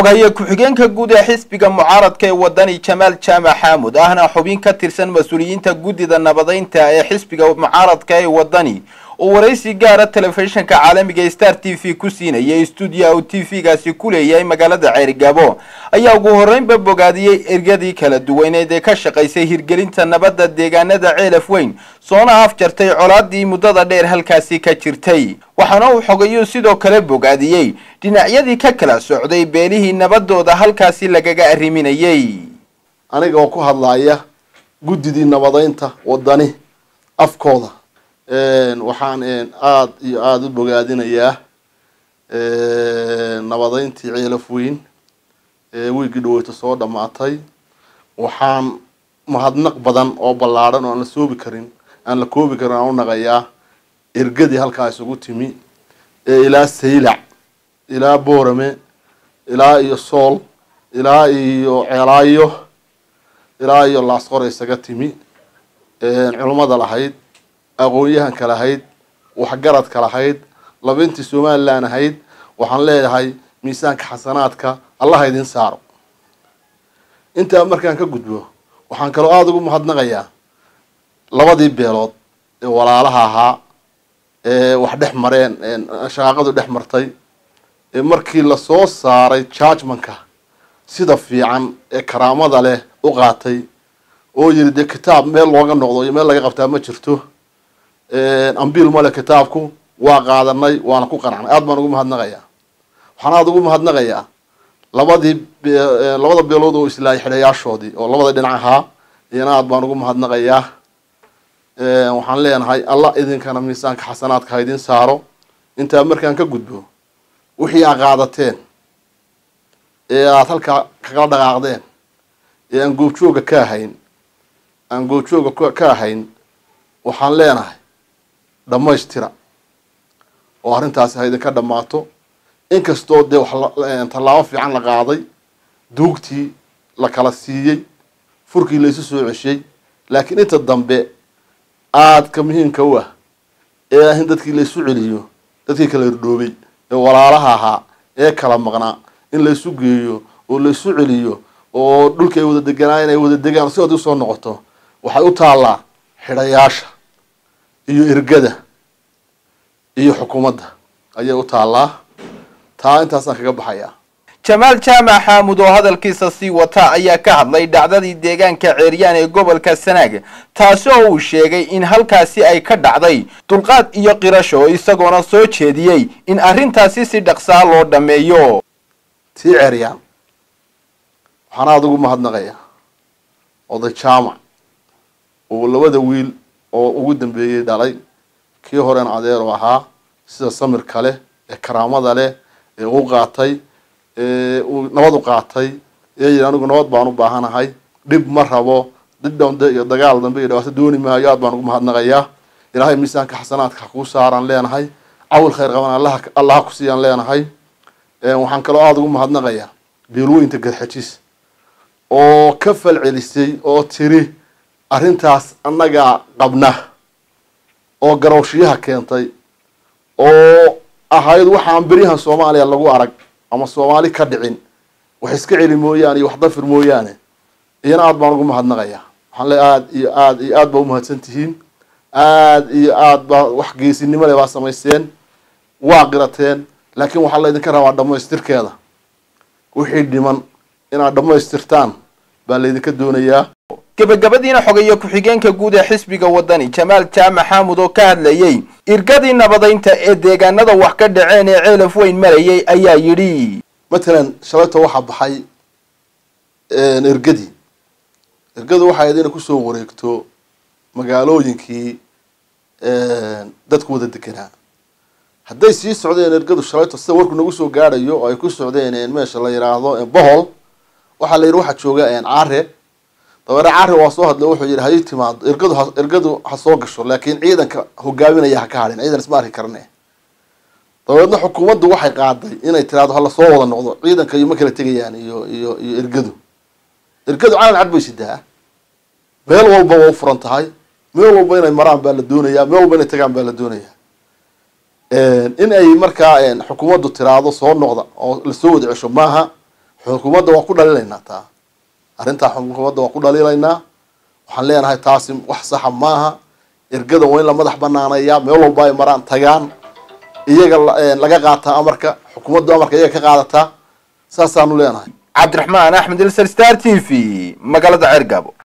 xogaye ku-xigeenka guud ee xisbiga mucaaradka ee wadani jamaal jaamac xaamud ahna xubin ka tirsan mas-uuliyiinta guddida nabadeynta ee xisbiga mucaaradka ee wadani oo waraysi gaara telefishinka caalamiga star t v ku siinayay stuudiya uu t v-gaasi ku leeyahay magaalada ceerigaabo ayaa ugu horreynba bogaadiyey ergadii kala duwaneed ee ka shaqaysay hirgelinta nabadda deegaanada ceelaf weyn soona afjartay colaadii muddada dheer halkaasi ka jirtay waxaana uu xogayuu sidoo kale bogaadiyey dhinacyadii ka kala socday beelihii nabadooda halkaasi lagaga arriminayay aniga oo ku hadlaaya guddidii nabadeynta wadani afkooda waxaan aada iyo aada u bogaadinayaa nabadeyntii ceelaf weyn ee wiigii dhaweyta soo dhammaatay waxaan mahadnaq badan oo ballaadhan oo aan la soobi karin aan la koobi karin aan u naqayaa ergadii halkaa isugu timi ee ilaa saylac ilaa boorame ilaa iyo sool ilaa iyo ceelaayo ilaa iyo laasqor isaga timi culummada lahayd aqoon-yahanka lahayd waxgaradka lahayd labintii somalilan ahayd waxaan leedahay miisaanka xasanaadka allaha idin saaro intaa markaan ka gudbo waxaan kaloo aada ugu mahadnaqayaa labadii beelood ee walaalaha ahaa ee wax dhex mareen shaqaaqadu dhex martay ee markii lasoo saaray judgmanka sida fiican ee karaamada leh u qaatay oo yiri dee kitaab meel looga noqdo iyo meel laga qabtaa ma jirto ambiil male kitaabku waa qaadanay waana ku qanacnay aada baan ugu mahadnaqayaa waxaan aada ugu mahadnaqayaa labadii labada beelood oo islaayay xidhayaashoodii oo labada dhinac ahaa iyana aada baan ugu mahadnaqayaa waxaan leenahay allah idinkana miisaanka xasanaadka ha idin saaro intaa markaan ka gudbo wixii aa qaadateen ee aada halkaa kagala dhaqaaqdeen ee aan goobjooga ka ahayn aan goobjooga ka ahayn waxaan leenahay dhammaystira oo arrintaasi ha idinka dhammaato inkastoo dee wax tallaabo fiican la qaaday duugtii la kala siiyey furkii la isu soo ceshay laakiin inta dambe aadka muhiimka u ah ee ah in dadkii la isu celiyo dadkii kala hordhoobay ee walaalaha ahaa ee kala maqnaa in la isu geeyo oo la isu celiyo oo dhulka ay wada deganaayen ay wada degaan si oodii usoo noqoto waxay u taallaa xidhayaasha iyo ergada iyo xukuumadda ayay u taallaa taa intaasaan kaga baxayaa jamaal jaamac xaamud oo hadalkiisa sii wata ayaa ka hadlay dhacdadii deegaanka ceeryaan ee gobolka sanaag taasi oo uu sheegay in halkaasi ay ka dhacday dulqaad iyo qirasho isagoona soo jeediyey in arrintaasi si dhaqsaa loo dhammeeyo tii ceeryaan waxaan aada ugu mahadnaqayaa oday jaamac oo labada wiil oo ugu dambeeyey dhalay kii horen adeer oo ahaa sida samirka leh ee karaamada leh ee u qaatay uu nabad u qaatay ee yidhi anigu nabad baan u baahanahay dhib ma rabo dhib dambe iyo dagaal dambe iyo dhibaato dooni maayo aad baan ugu mahadnaqayaa ilaahay miisaanka xasanaadka ha kuu saaraan leenahay cawil khayr qaban allaha allaha ku siiyaan leenahay waxaan kaloo aada ugu mahadnaqayaa beelweynta garxajis oo ka fal celisay oo tiri arrintaas annagaa qabna oo garowshiyaha keentay oo ahayd waxaan beryahan soomaaliya lagu arag ama soomaali ka dhicin wax iska celi mooyaane iyo wax dafir mooyaane iyana aada baan ugu mahadnaqayaa waxaan le aada iyo aada iyo aad baa umahadsan tihiin aada iyo aad baa wax geesinimo le baa samaysteen waa qirateen laakiin waxaa la idinka rabaa dhammaystirkeeda wixii dhiman inaad dhammaystirtaan baa laydinka doonayaa gebagabadiina xogeeye ku-xigeenka guud ee xisbiga wadani jamaal jaamac xaamud oo ka hadlayey irgadii nabadeynta ee deegaanada wax ka dhaceen ee ceelaf weyn marayay ayaa yidhi matalan shalayto waxaa baxay ergadii ergadu waxay ahayd inay kusoo wareegto magaalooyinkii dadku wada deganaa hadday sii socdeen ergadu shalayto sida warku nagu soo gaadhayo oo ay ku socdeen meesha la yidhaahdo bohol waxaa la yidhi waxaa jooga care dabeere cari waa soo hadlay wuxuu yidhi hayi timaado ergadu ha ergadu ha soo gasho laakiin ciidanka hogaaminaya ha ka hadhin ciidan isma arki karne dabeedna xukuumaddu waxay qaaday inay tiraado hala soo wada noqdo ciidanka iyo ma kala tegayaan iyo iyo iyo ergadu ergadu calan cad bay sidaa meel walba waa u furan tahay meel walba inay maraan baa la doonayaa meel walba inay tagaan baa la doonayaa in ay markaa xukuumaddu tiraado soo noqda oo lasoo wada cesho maaha xukuumadda waa ku dhaliilaynaa taa arrintaa xukuumadda waa ku dhaliilaynaa waxaan leenahay taasi wax saxa maaha ergada waa in la madax banaaneeyaa meel walba ay maraan tagaan iyaga laga qaataa amarka xukuumaddu amarka iyaga ka qaadataa saasaanu leenahay cabdiraxmaan axmed ilser star t v magaalada ceergaabo